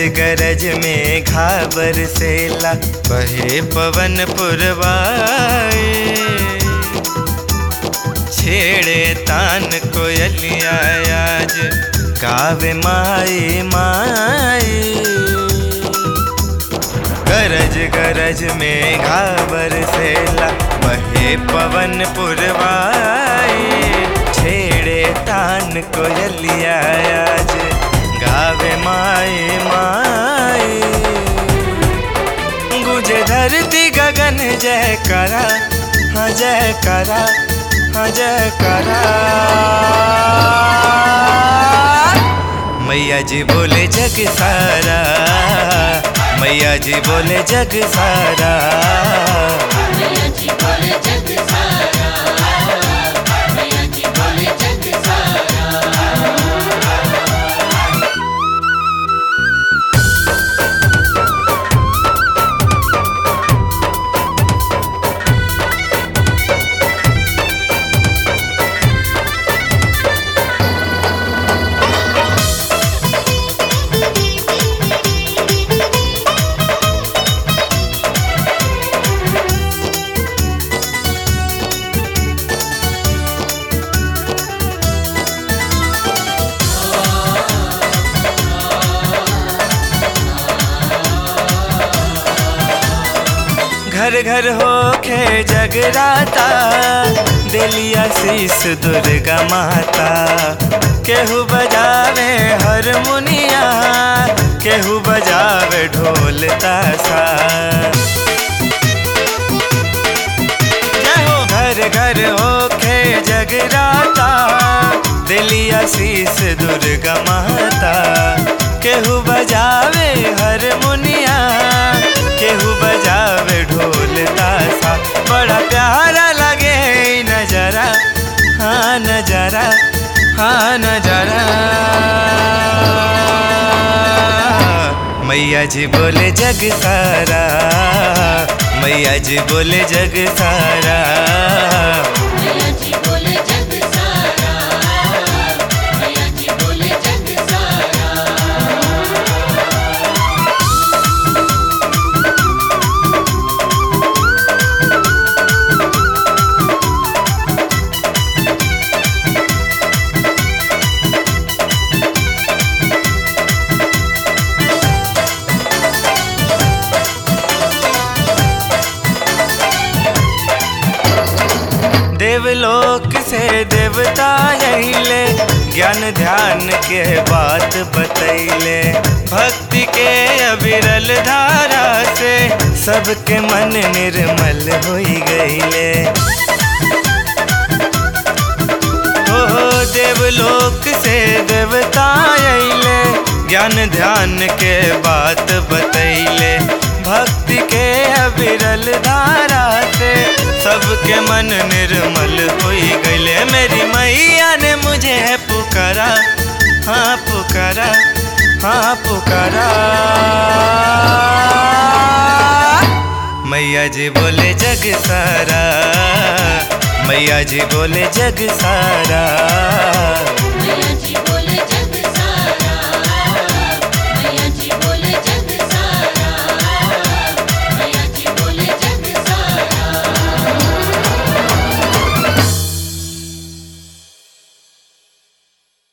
गरज में घाबर सेला बहे पवन पुरवाए छेड़े तान कोयलिया आज गावे माई माई गरज गरज में घाबर सेला बहे पवन पुरवाए छेड़े तान कोयलिया आज गावे माए माए गुजे धरती गगन जय करा हाँ जय करा हाँ जय करा मैया जी बोले जग सारा मैया जी बोले जग सारा मैया जी बोले जग सारा मैया जी बोले जग सारा घर घर होके जगराता दिलिया शीस दुर्गा माता केहू बजावे हारमोनिया केहू बजावे ढोल तासा जय हो घर घर होके जगराता दिलिया शीस दुर्गा माता केहू बजावे हारमोनिया केहू बजावे ढोल तासा बड़ा प्यारा लगे ई नजारा हाँ नजारा हाँ नजारा मैया जी बोले जग सारा मैया जी बोले जग सारा मैया जी बोले जग सारा मैया जी बोले जग सारा देवलोक से देवता अहिले ज्ञान ध्यान के बात बतैले भक्ति के अविरल धारा से सबके मन निर्मल होई गईले ओ देवलोक से देवता अइले ज्ञान ध्यान के बात बतैले भक्ति के अविरल धारा से सबके मन निर्मल होई गईले मेरी मैया ने मुझे पुकारा हाँ पुकारा हाँ पुकारा मैया जी बोले जग सारा मैया जी बोले जग सारा